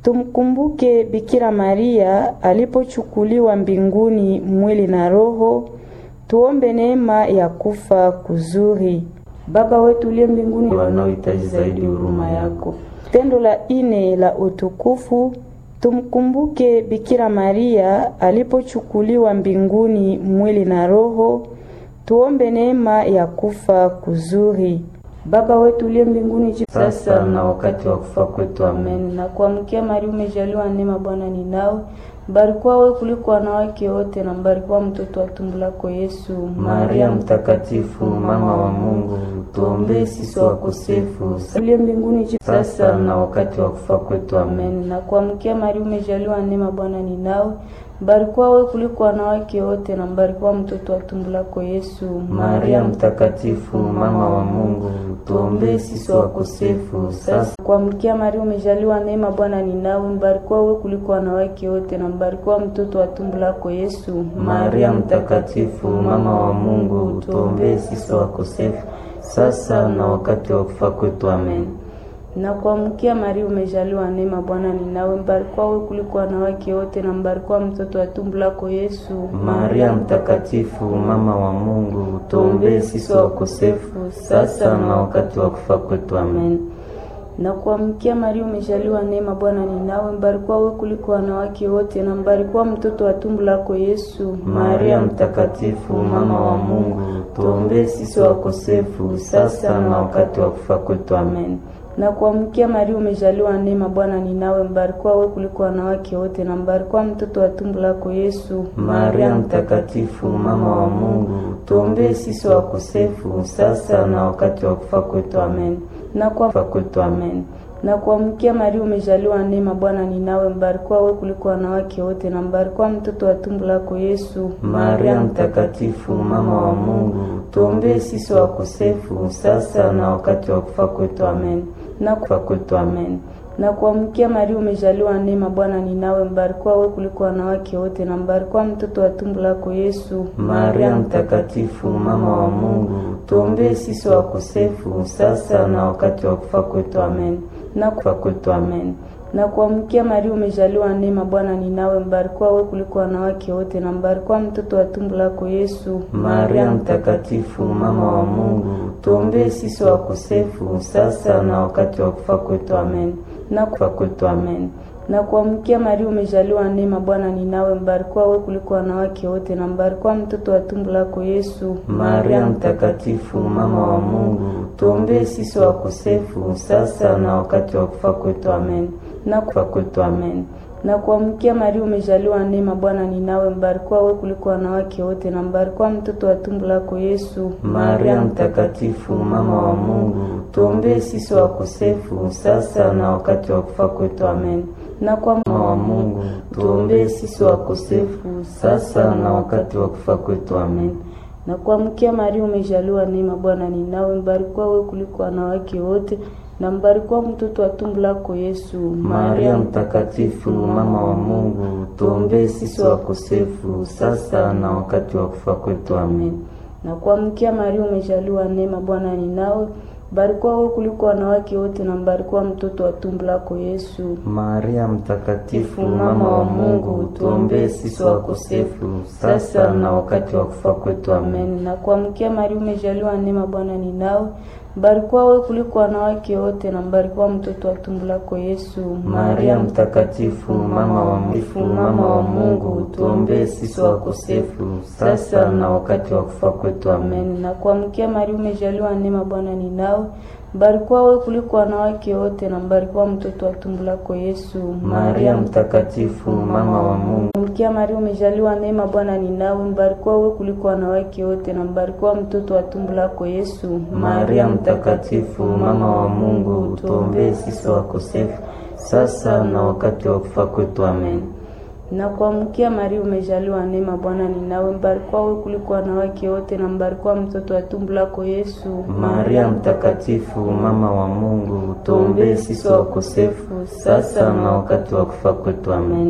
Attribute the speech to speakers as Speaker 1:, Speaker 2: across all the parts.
Speaker 1: Tumkumbuke Bikira Maria alipochukuliwa mbinguni mwili na roho. Tuombe neema ya kufa kuzuri. Baba wetu uliye mbinguni,
Speaker 2: wanaohitaji zaidi huruma yako.
Speaker 1: Tendo la ine la utukufu, tumkumbuke Bikira Maria alipochukuliwa mbinguni mwili na roho. Tuombe neema ya kufa kuzuri. Baba wetu uliye mbinguni,
Speaker 2: sasa na wakati wa kufa kwetu. Amen.
Speaker 1: Na kuamkia Maria, umejaliwa neema, Bwana ni nawe, mbarikiwa wewe kuliko wanawake wote, na mbarikiwa mtoto wa tumbo lako Yesu.
Speaker 2: Maria mtakatifu, mama wa Mungu, tuombee sisi wakosefu,
Speaker 1: uliye mbinguni,
Speaker 2: sasa na wakati wa kufa kwetu. Amen.
Speaker 1: Na kuamkia Maria, umejaliwa neema, Bwana ni nawe mbarikiwa wewe kuliko wanawake wote na mbarikiwa mtoto wa tumbo lako Yesu.
Speaker 2: Maria mtakatifu, mama wa Mungu, tuombee sisi wakosefu, sasa
Speaker 1: kuamkia Maria, umejaliwa neema, Bwana ni nawe, mbarikiwa wewe kuliko wanawake wote na mbarikiwa mtoto wa tumbo lako Yesu.
Speaker 2: Maria mtakatifu, mama wa Mungu, tuombee sisi wakosefu, sasa na wakati wa kufa kwetu. Amen.
Speaker 1: Na kuamkia Maria, umejaliwa neema, Bwana ni nawe, mbarikiwa wewe kuliko wanawake wote na mbarikiwa mtoto wa tumbo lako Yesu.
Speaker 2: Maria mtakatifu, mama wa Mungu, tuombee sisi wakosefu, sasa na wakati wa kufa kwetu. Amen.
Speaker 1: Na kuamkia Maria, umejaliwa neema, Bwana ni nawe, mbarikiwa wewe kuliko wanawake wote na mbarikiwa mtoto wa tumbo lako Yesu.
Speaker 2: Maria mtakatifu, mama wa Mungu, tuombee sisi wakosefu, sasa na wakati wa kufa kwetu. Amen
Speaker 1: na kuamkia Maria, umejaliwa neema, Bwana ni nawe, mbarikiwa wewe kuliko wanawake wote na mbarikiwa mtoto wa tumbo lako Yesu.
Speaker 2: Maria mtakatifu, mama wa Mungu, tuombee sisi wakosefu, sasa na wakati wa kufa kwetu. Amen.
Speaker 1: Na kwa
Speaker 2: kwetu. Amen.
Speaker 1: Na kuamkia Maria, umejaliwa neema, Bwana ni nawe, mbarikiwa wewe kuliko wanawake wote na mbarikiwa mtoto wa tumbo lako Yesu.
Speaker 2: Maria mtakatifu, mama wa Mungu, tuombee sisi wakosefu, sasa na wakati wa kufa kwetu. Amen
Speaker 1: na
Speaker 2: kufa kwetu. Amen.
Speaker 1: Na kuamkia Maria, umejaliwa neema, Bwana ni nawe, mbarikiwa wewe kuliko wanawake wote na mbarikiwa mtoto wa tumbo lako Yesu.
Speaker 2: Maria mtakatifu, mama wa Mungu, tuombee sisi wakosefu, sasa na wakati wa kufa kwetu. Amen.
Speaker 1: Na
Speaker 2: kufa kwetu. Amen.
Speaker 1: Na kuamkia Maria, umejaliwa neema, Bwana ni nawe, mbarikiwa wewe kuliko wanawake wote na mbarikiwa mtoto wa tumbo lako Yesu.
Speaker 2: Maria mtakatifu, mama wa Mungu, tuombee sisi wakosefu, sasa na wakati wa kufa kwetu. Amen.
Speaker 1: Na
Speaker 2: kufa kwetu. Amen.
Speaker 1: Na kuamkia Maria, umejaliwa neema, Bwana ni nawe, mbarikiwa wewe kuliko wanawake wote na mbarikiwa mtoto wa tumbo lako Yesu.
Speaker 2: Maria mtakatifu, mama wa Mungu, tuombee sisi wakosefu, sasa na wakati wa kufa kwetu. Amen.
Speaker 1: Na
Speaker 2: kufa kwetu. Amen.
Speaker 1: Na kuamkia Maria, umejaliwa neema, Bwana ni nawe, mbarikiwa wewe kuliko wanawake wote na mbarikiwa mtoto wa tumbo lako Yesu.
Speaker 2: Maria mtakatifu, mama wa Mungu, tuombee sisi wakosefu, sasa na wakati wa kufa kwetu. Amen.
Speaker 1: Na kwa
Speaker 2: mama wa Mungu, tuombee sisi wakosefu, sasa na wakati wa kufa kwetu. Amen.
Speaker 1: Na kuamkia Maria, umejaliwa neema, Bwana ni nawe, mbarikiwa wewe kuliko wanawake wote na mbarikiwa mtoto wa tumbo lako Yesu.
Speaker 2: Maria mtakatifu, mama wa Mungu, tuombee sisi wakosefu, sasa na wakati wa kufa kwetu. Amen.
Speaker 1: Na kuamkia Maria, umejaliwa neema, Bwana ni nawe, mbarikiwa wewe kuliko wanawake wote na mbarikiwa mtoto wa tumbo lako Yesu.
Speaker 2: Maria mtakatifu, mama wa Mungu, tuombee sisi wakosefu, sasa na wakati wa kufa kwetu. Amen.
Speaker 1: Na kuamkia Maria, umejaliwa neema, Bwana ni nawe mbarikiwa wewe kuliko wanawake wote na mbarikiwa mtoto wa tumbo lako Yesu.
Speaker 2: Maria mtakatifu, mama wa Mungu, mama wa Mungu, tuombee sisi wakosefu, sasa na wakati wa kufa kwetu. Amen.
Speaker 1: Na kuamkia Maria, umejaliwa neema, Bwana ni nawe mbarikiwa wewe kuliko wanawake wote na mbarikiwa mtoto wa tumbo lako Yesu.
Speaker 2: Maria mtakatifu, mama wa Mungu,
Speaker 1: Mkia Maria, umejaliwa neema, Bwana ni nawe, mbarikiwa wewe kuliko wanawake wote na mbarikiwa mtoto wa tumbo lako Yesu.
Speaker 2: Maria mtakatifu, mama wa Mungu, tuombee sisi wakosefu, sasa na wakati wa kufa kwetu. Amen.
Speaker 1: Na kuamkia Maria, umejaliwa neema, Bwana ni nawe, mbarikiwa wewe kuliko wanawake wote na mbarikiwa mtoto wa tumbo lako Yesu.
Speaker 2: Maria mtakatifu, mama wa Mungu, tuombee sisi wakosefu, sasa na wakati wa kufa kwetu. Amen.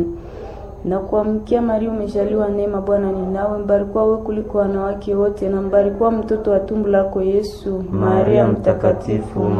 Speaker 1: Na kuamkia Maria, umejaliwa neema, Bwana ni nawe, mbarikiwa wewe kuliko wanawake wote na mbarikiwa mtoto wa tumbo lako Yesu.
Speaker 2: Maria mtakatifu